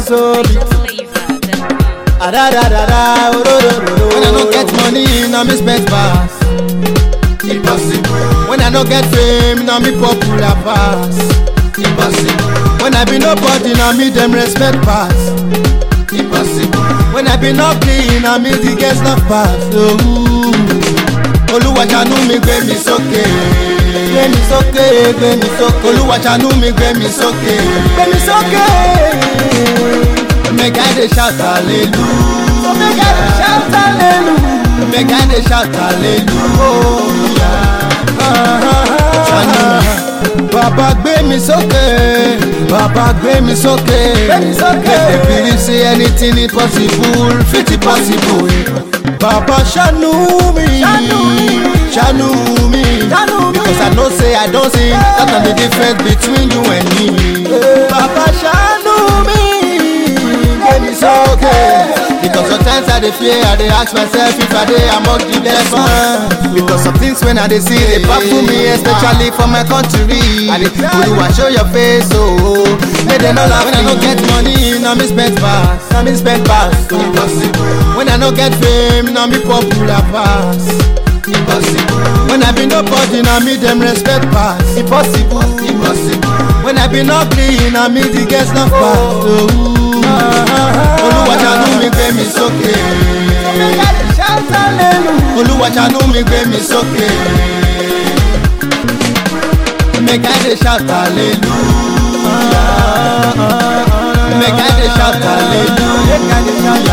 so be. Ah, da, da, da, da, oh, do, do, do, do. When I no get money, na me spend pass. Impossible, When I no get fame, na me popular pass. impossible, When I be nobody, na me them respect pass. impossible, When I be not clean, na me the guest love pass. Oh, Olúwa ṣàánú mi gbé mi sókè. Gbé mi sókè, gbé mi sókè. Olúwa ṣàánú mi gbé mi sókè. Gbé mi sókè. Make I dey shout hallelujah. So make I dey shout hallelujah. Make I dey shout hallelujah. Ṣàánú mi. Bàbá gbé mi sókè. Bàbá gbé mi sókè. Gbé mi sókè. Make dem believe say anything is possible, fit it possible. Bàbá ṣàánú mi. Ṣàánú mi. Because I know say I don see that na the difference between you and me. Bàbá ṣàánú mi. Gbé mi sókè. Because sometimes I dey fear, I dey ask myself if I dey among the best ones. Because some things when I dey see dey baffle me, especially for my country. I dey Oluwa show your face, oh. Make dem no laugh when I no get money, na me spend pass, na me spend pass. Oh. impossible, When I no get fame, na me popular pass. impossible, When I be nobody, na me dem respect pass. Impossible. impossible, When I be not clean, na me the guest love pass. Oh. Olúwa ṣàánú mi gbé mi sókè. Olúwa ṣàánú mi gbé mi sókè. Make I dey shout hallelujah. Make I dey shout hallelujah.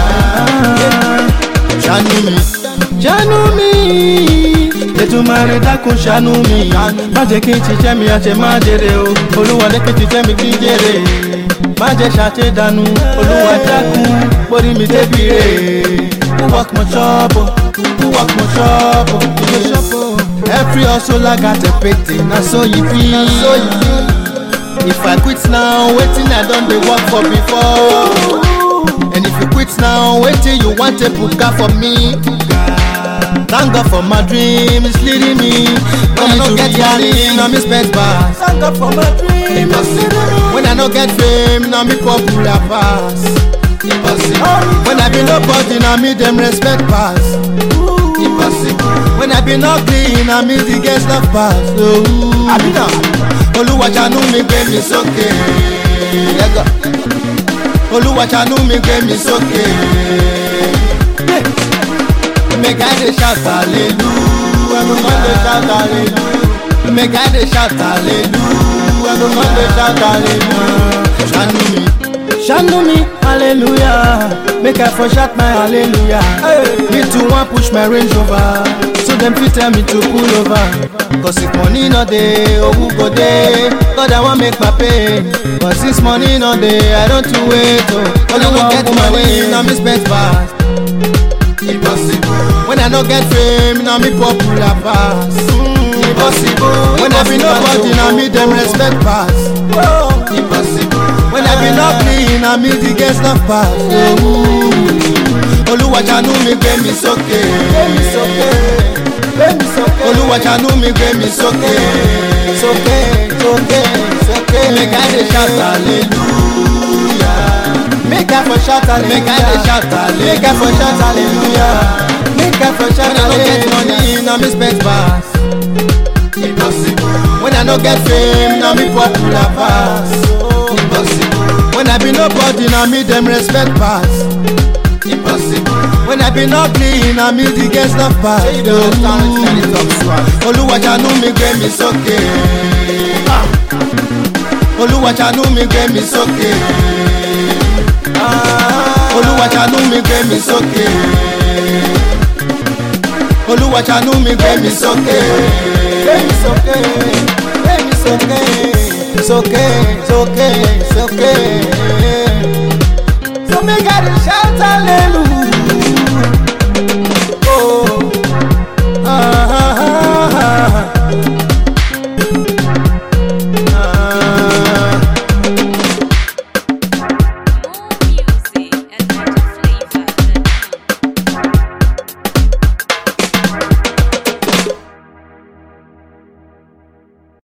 Ṣàánú mi. Ṣàánú mi. Ètùmàrè dákun ṣàánú mi. Má jẹ́ kí n ṣiṣẹ́ mi àṣẹ má jèrè o. Olúwa lẹ́kìn ṣiṣẹ́ mi kí n jèrè. Má jẹ́ ṣàṣedànù. Olúwa dákun borí mi débi rè. Who work my shop o? Who work my shop o? You dey shop o. Every hustle I got a payday, na so e be. So e be. If I quit now, wetin I don dey work for before. And if you quit now, wetin you want to buga for me? Thank God for my dream, it's leading me. When I no get money, na me spend pass. Thank God for my dream, it's leading me. When I no get fame, na me popular pass. impossible, When I be nobody, na me dem respect pass. impossible, When I be not clean, na me the guest love pass. Oh. Abina, Olúwa ṣàánú mi gbé mi sókè. Yẹ́gà. Olúwa ṣàánú mi gbé mi sókè. Make I dey shout hallelujah. Everyone dey shout hallelujah. Make I dey shout hallelujah. Everyone dey shout hallelujah. Ṣàánú mi. Ṣàánú mi, hallelujah. Make I for shout my hallelujah. Me too wan push my range over. So dem fit tell me to pull over. Cause if money no dey, owu go dey. God I wan make my pay. But since money no dey, I don too wait o. When I no get money, na me spend pass. impossible, When I no get fame, na me popular pass. Impossible. When I be nobody, na me dem respect pass. impossible, When I be not clean, na me the guest love pass. Olúwa ṣàánú mi gbé mi sókè. Olúwa ṣàánú mi gbé mi sókè. Sókè, sókè, sókè. Make I dey shout hallelujah. Make I for shout hallelujah. Make I dey shout hallelujah. Make I for shout hallelujah. Make I for shout hallelujah. When I no get money, na me spend pass. impossible, When I no get fame, na me popular pass. impossible, When I be nobody, na me dem respect pass. impossible, When I be not clean, na me the guest love pass. Olúwa ṣàánú mi gbé mi sókè. Ah. Olúwa ṣàánú mi gbé mi sókè. Ah. Olúwa ṣàánú mi gbé mi sókè. Olúwa ṣàánú mi gbé mi sókè. Gbé mi sókè. Gbé mi sókè. Sókè, sókè, sókè. So make I dey shout hallelujah.